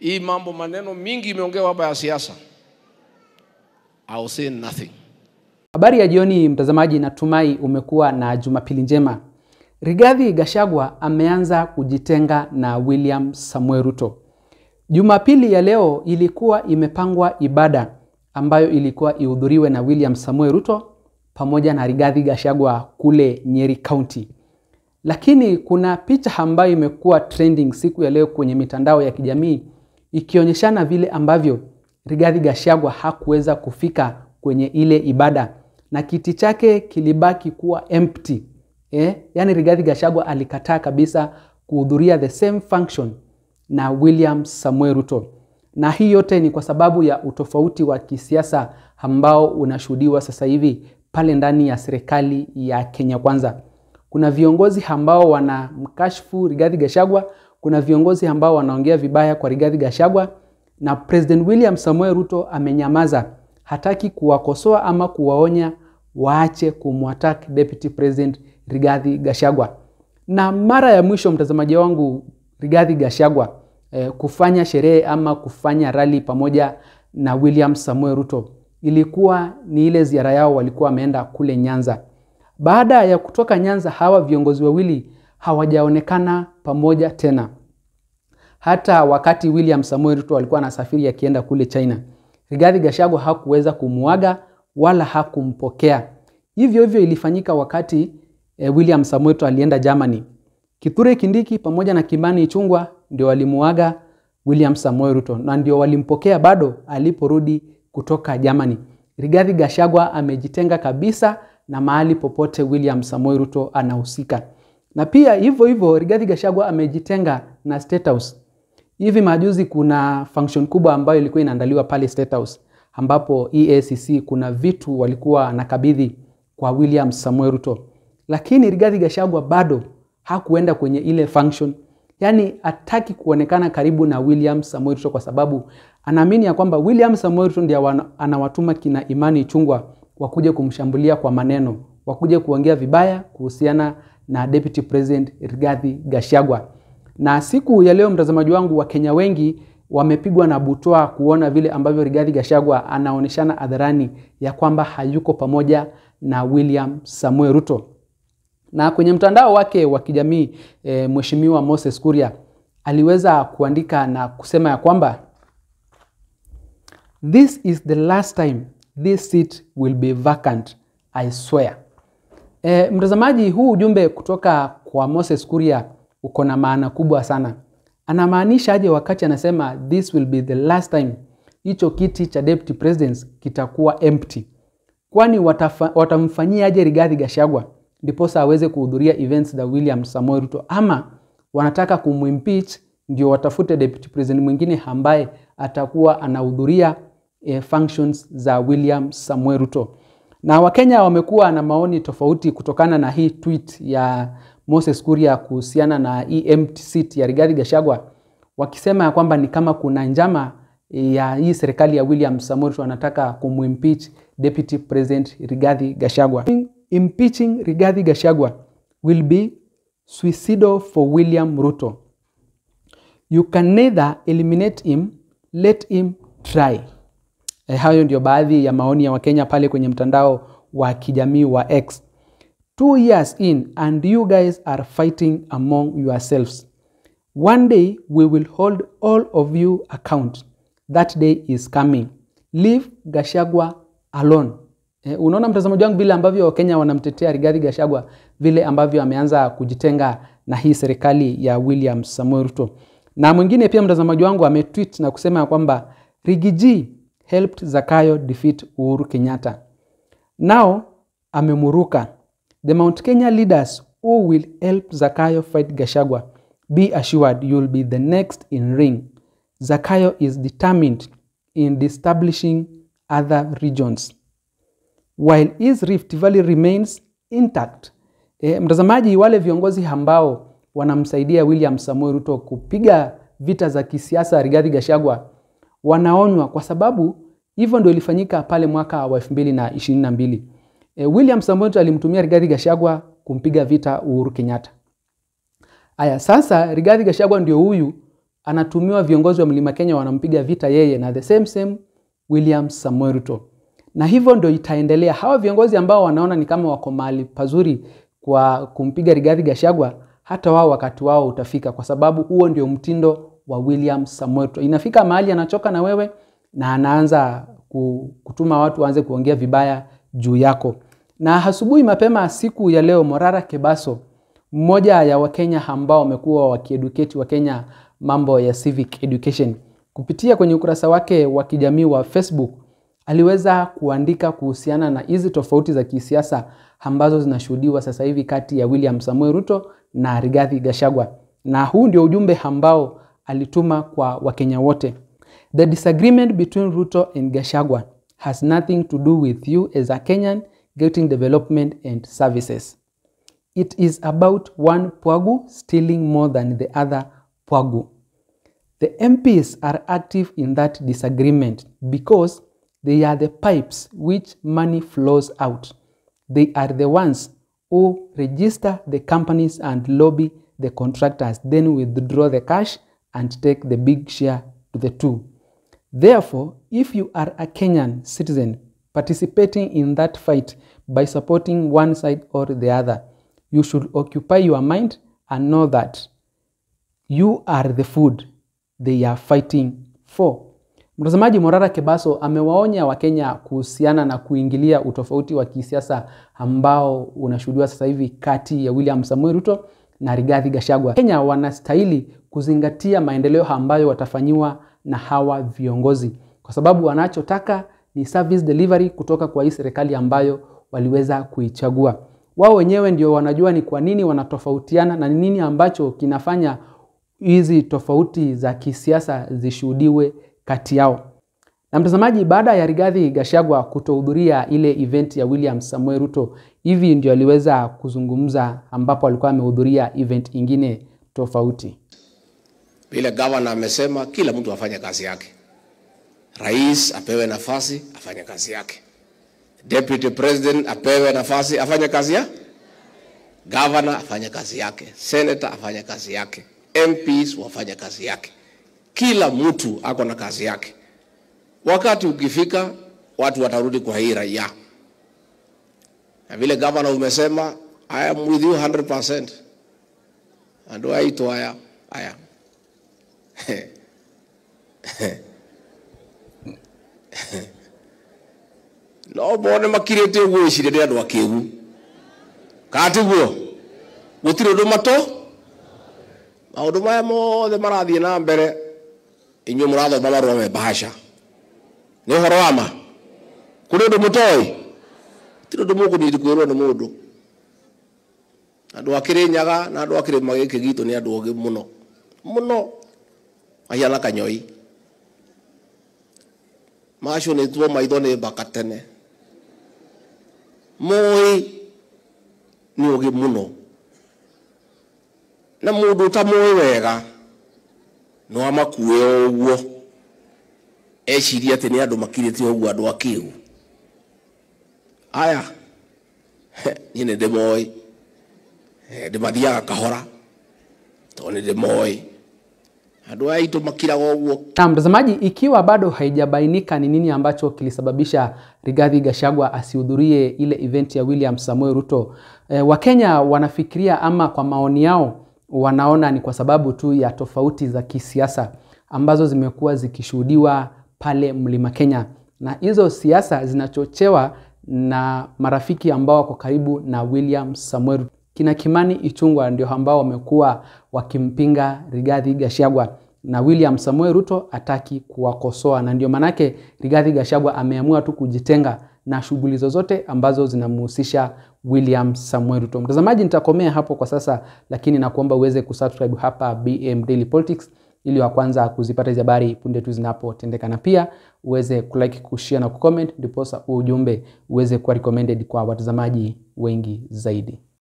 Hii mambo maneno mingi imeongewa hapa ya siasa. I will say nothing. Habari ya jioni mtazamaji, natumai umekuwa na Jumapili njema. Rigathi Gachagua ameanza kujitenga na William Samuel Ruto. Jumapili ya leo ilikuwa imepangwa ibada ambayo ilikuwa ihudhuriwe na William Samuel Ruto pamoja na Rigathi Gachagua kule Nyeri County. Lakini kuna picha ambayo imekuwa trending siku ya leo kwenye mitandao ya kijamii ikionyeshana vile ambavyo Rigathi Gachagua hakuweza kufika kwenye ile ibada na kiti chake kilibaki kuwa empty. Eh? Yaani Rigathi Gachagua alikataa kabisa kuhudhuria the same function na William Samuel Ruto. Na hii yote ni kwa sababu ya utofauti wa kisiasa ambao unashuhudiwa sasa hivi pale ndani ya serikali ya Kenya Kwanza. Kuna viongozi ambao wanamkashfu Rigathi Gachagua, kuna viongozi ambao wanaongea vibaya kwa Rigathi Gachagua na President William Samuel Ruto amenyamaza, hataki kuwakosoa ama kuwaonya waache kumwattack Deputy President Rigathi Gachagua. Na mara ya mwisho mtazamaji wangu, Rigathi Gachagua eh, kufanya sherehe ama kufanya rally pamoja na William Samuel Ruto ilikuwa ni ile ziara yao walikuwa wameenda kule Nyanza. Baada ya kutoka Nyanza, hawa viongozi wawili hawajaonekana pamoja tena. Hata wakati William Samuel Ruto alikuwa anasafiri akienda kule China, Rigathi Gachagua hakuweza kumuaga wala hakumpokea. Hivyo hivyo ilifanyika wakati eh, William Samuel Ruto alienda Germany. Kithure Kindiki pamoja na Kimani Ichung'wah ndio walimuaga William Samuel Ruto na ndio walimpokea bado aliporudi kutoka Germany. Rigathi Gachagua amejitenga kabisa na mahali popote William Samoei Ruto anahusika. Na pia hivyo hivyo Rigathi Gachagua amejitenga na State House. Hivi majuzi kuna function kubwa ambayo ilikuwa inaandaliwa pale State House ambapo EACC kuna vitu walikuwa nakabidhi kwa William Samoei Ruto. Lakini Rigathi Gachagua bado hakuenda kwenye ile function. Yaani hataki kuonekana karibu na William Samoei Ruto kwa sababu anaamini ya kwamba William Samoei Ruto ndiye anawatuma kina Imani Ichung'wah wakuje kumshambulia kwa maneno, wakuje kuongea vibaya kuhusiana na Deputy President Rigathi Gachagua. Na siku ya leo, mtazamaji wangu, Wakenya wengi wamepigwa na butwaa kuona vile ambavyo Rigathi Gachagua anaonyeshana hadharani ya kwamba hayuko pamoja na William Samuel Ruto. Na kwenye mtandao wake wa kijamii e, Mheshimiwa Moses Kuria aliweza kuandika na kusema ya kwamba This is the last time this seat will be vacant, I swear. E, mtazamaji, huu ujumbe kutoka kwa Moses Kuria uko na maana kubwa sana. Anamaanisha aje wakati anasema this will be the last time hicho kiti cha deputy president kitakuwa empty? Kwani watamfanyia aje Rigathi Gachagua ndiposa aweze kuhudhuria events za William Samoei Ruto, ama wanataka kumwimpeach ndio watafute deputy president mwingine ambaye atakuwa anahudhuria e, functions za William Samuel Ruto. Na Wakenya wamekuwa na maoni tofauti kutokana na hii tweet ya Moses Kuria kuhusiana na hii empty seat ya Rigathi Gachagua, wakisema ya kwamba ni kama kuna njama ya hii serikali ya William Samuel Ruto anataka kumwimpeach Deputy President Rigathi Gachagua. Impeaching Rigathi Gachagua will be suicidal for William Ruto. You can neither eliminate him, let him try. E, hayo ndio baadhi ya maoni ya Wakenya pale kwenye mtandao wa kijamii wa X. Two years in and you guys are fighting among yourselves. One day we will hold all of you account. That day is coming. Leave Gachagua alone. E, unaona mtazamaji wangu vile ambavyo Wakenya wanamtetea Rigathi Gachagua, vile ambavyo ameanza kujitenga na hii serikali ya William Samoei Ruto. Na mwingine pia mtazamaji wangu ametweet na kusema ya kwamba Rigiji helped Zakayo defeat Uhuru Kenyatta. Now amemuruka. The Mount Kenya leaders who will help Zakayo fight Gachagua, be assured you will be the next in ring. Zakayo is determined in establishing other regions while his Rift Valley remains intact. E, mtazamaji, wale viongozi ambao wanamsaidia William Samoei Ruto kupiga vita za kisiasa Rigathi Gachagua wanaonywa kwa sababu hivyo ndio ilifanyika pale mwaka wa 2022. E, William Samoei Ruto alimtumia Rigathi Gachagua kumpiga vita Uhuru Kenyatta. Aya, sasa Rigathi Gachagua ndio huyu anatumiwa viongozi wa Mlima Kenya wanampiga vita yeye na the same same William Samoei Ruto, na hivyo ndio itaendelea. Hawa viongozi ambao wanaona ni kama wako mahali pazuri kwa kumpiga Rigathi Gachagua, hata wao wakati wao utafika, kwa sababu huo ndio mtindo wa William Samoei Ruto. Inafika mahali anachoka na wewe na anaanza kutuma watu waanze kuongea vibaya juu yako. Na asubuhi mapema siku ya leo, Morara Kebaso, mmoja ya Wakenya ambao wamekuwa wakieducate Wakenya mambo ya civic education, kupitia kwenye ukurasa wake wa kijamii wa Facebook aliweza kuandika kuhusiana na hizi tofauti za kisiasa ambazo zinashuhudiwa sasa hivi kati ya William Samoei Ruto na Rigathi Gachagua, na huu ndio ujumbe ambao alituma kwa Wakenya wote. The disagreement between Ruto and Gachagua has nothing to do with you as a Kenyan getting development and services. It is about one Pwagu stealing more than the other Pwagu. The MPs are active in that disagreement because they are the pipes which money flows out. They are the ones who register the companies and lobby the contractors, then withdraw the cash and take the big share to the two. Therefore, if you are a Kenyan citizen participating in that fight by supporting one side or the other, you should occupy your mind and know that you are the food they are fighting for. Mtazamaji, Morara Kebaso amewaonya Wakenya kuhusiana na kuingilia utofauti wa kisiasa ambao unashuhudiwa sasa hivi kati ya William Samoei Ruto na Rigathi Gachagua. Kenya wanastahili kuzingatia maendeleo ambayo watafanyiwa na hawa viongozi, kwa sababu wanachotaka ni service delivery kutoka kwa hii serikali ambayo waliweza kuichagua. Wao wenyewe ndio wanajua ni kwa nini wanatofautiana na ni nini ambacho kinafanya hizi tofauti za kisiasa zishuhudiwe kati yao. Na mtazamaji, baada ya Rigathi Gachagua kutohudhuria ile event ya William Samoei Ruto, hivi ndio aliweza kuzungumza, ambapo alikuwa amehudhuria event ingine tofauti. Vile gavana amesema kila mtu afanye kazi yake, rais apewe nafasi afanye kazi yake, deputy president apewe nafasi afanye kazi ya gavana afanye kazi yake, senator afanye kazi yake, MPs wafanye kazi yake. Kila mtu ako na kazi yake. Wakati ukifika, watu watarudi kwa hii raia, na vile gavana umesema, I am with you 100%. Andu aitå aya aya no mone makirä te å guo icirie nä andå akä gu katiguo gå tirä å ndå matå maå ndå maya mothe marathiä na mbere inyuä må rathoma marå me bahasha nä å horo wa ma kå rä å ndå må toä tirä å ndå må kå nyiti kwä rwo nä må ndå andå akä rä nyaga na andå akä rä magä kä gitå nä andå ogä må no må no mahiana kanyoi macio nä tuo maitho nä mbaka tene moä nä å gä må no na må ndå tamoä wega no amakuä o å guo eciria atä nä andå makirä te å guo andå akä u aya niä nä ndä moä ndä mathiaga kahora to nä ndä moä andå aya aitå makiraga å guo Na mtazamaji, ikiwa bado haijabainika ni nini ambacho kilisababisha Rigathi Gachagua asihudhurie ile event ya William Samoei Ruto, e, Wakenya wanafikiria ama kwa maoni yao wanaona ni kwa sababu tu ya tofauti za kisiasa ambazo zimekuwa zikishuhudiwa pale Mlima Kenya, na hizo siasa zinachochewa na marafiki ambao wako karibu na William Samoei Ruto. Kina Kimani Ichung'wah ndio ambao wamekuwa wakimpinga Rigathi Gachagua na William Samoei Ruto ataki kuwakosoa, na ndio manake Rigathi Gachagua ameamua tu kujitenga na shughuli zozote ambazo zinamhusisha William Samoei Ruto. Mtazamaji, nitakomea hapo kwa sasa, lakini nakuomba uweze kusubscribe hapa BM Daily Politics ili wa kwanza kuzipata hizi habari punde tu zinapotendeka, na pia uweze kulike, kushare na kucomment, ndiposa ujumbe uweze kuwa recommended kwa watazamaji wengi zaidi.